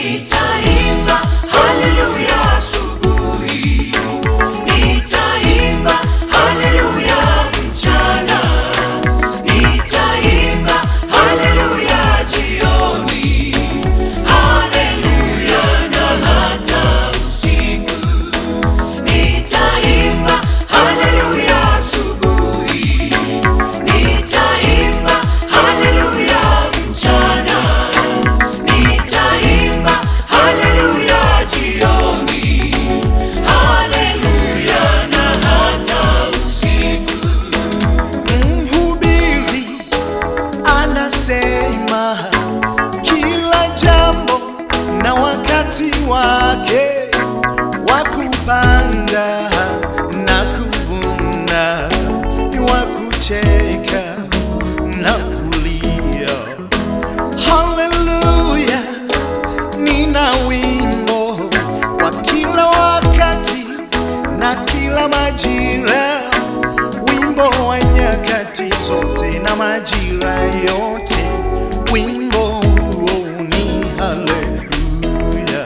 Nitaimba haleluya asubuhi, nitaimba haleluya mchana, nitaimba haleluya jioni, haleluya na hata usiku. Nitaimba haleluya asubuhi, nitaimba haleluya mchana, nitaimba haleluya jioni, haleluya na hata usiku. Mhubiri anasema kila jambo na wakati wake wa kupanda na kuvuna, wa kucheka na kulia. Haleluya, nina wimbo wa kila wakati na kila majira wimbo wa nyakati zote na majira yote, wimbo huo ni haleluya.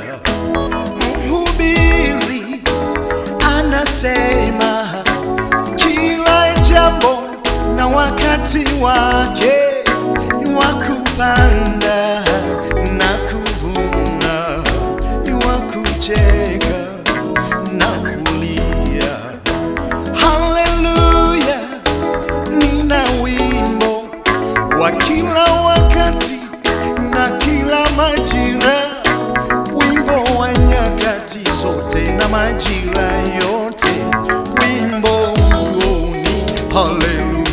Mhubiri anasema kila jambo na wakati wake wa kupanda na kuvuna, wa kucheka na kulia. Haleluya, nina wimbo wa kila wakati na kila majira, wimbo wa nyakati zote na majira yote, wimbo huo ni haleluya.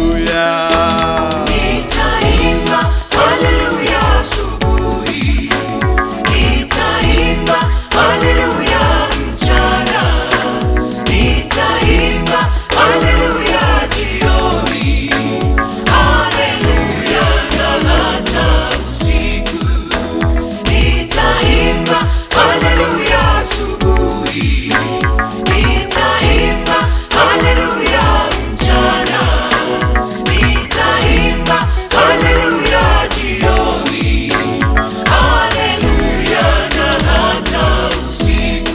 Nitaimba haleluya asubuhi, nitaimba haleluya mchana, nitaimba haleluya jioni, haleluya na hata usiku. Nitaimba haleluya asubuhi, nitaimba haleluya mchana, nitaimba haleluya jioni, haleluya na hata usiku.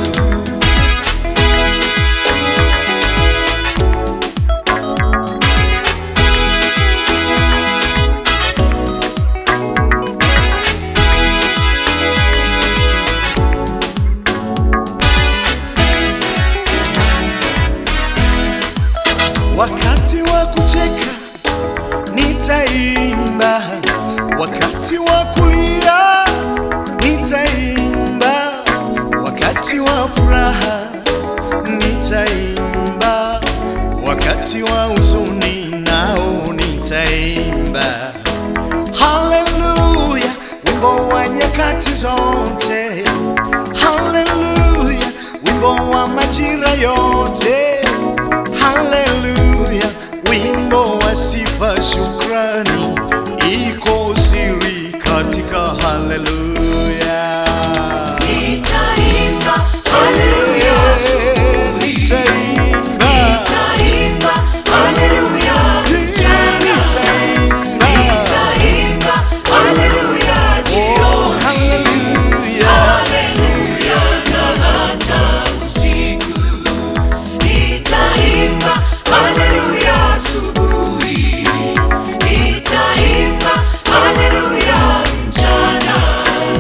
Wakati wa kucheka nitaimba, wakati wa kulia nitaimba, wakati wa furaha nitaimba, wakati wa huzuni nao nitaimba. Haleluya, wimbo wa nyakati zote. Haleluya, wimbo wa majira yote. Haleluya, wimbo wa sifa, shukrani, iko siri katika haleluya. Nitaimba haleluya asubuhi, Nitaimba, nitaimba haleluya mchana, nitaimba, nitaimba haleluya oh, jioni, haleluya. haleluya na hata usiku. Nitaimba haleluya asubuhi, nitaimba haleluya mchana,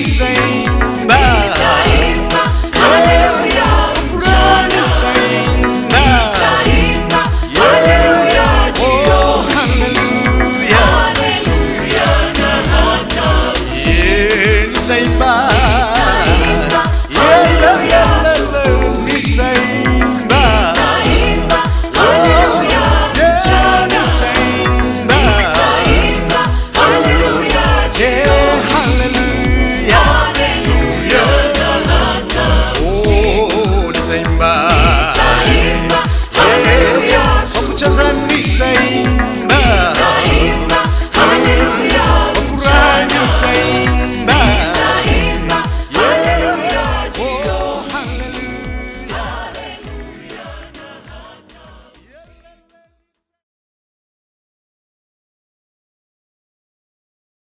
nitaimba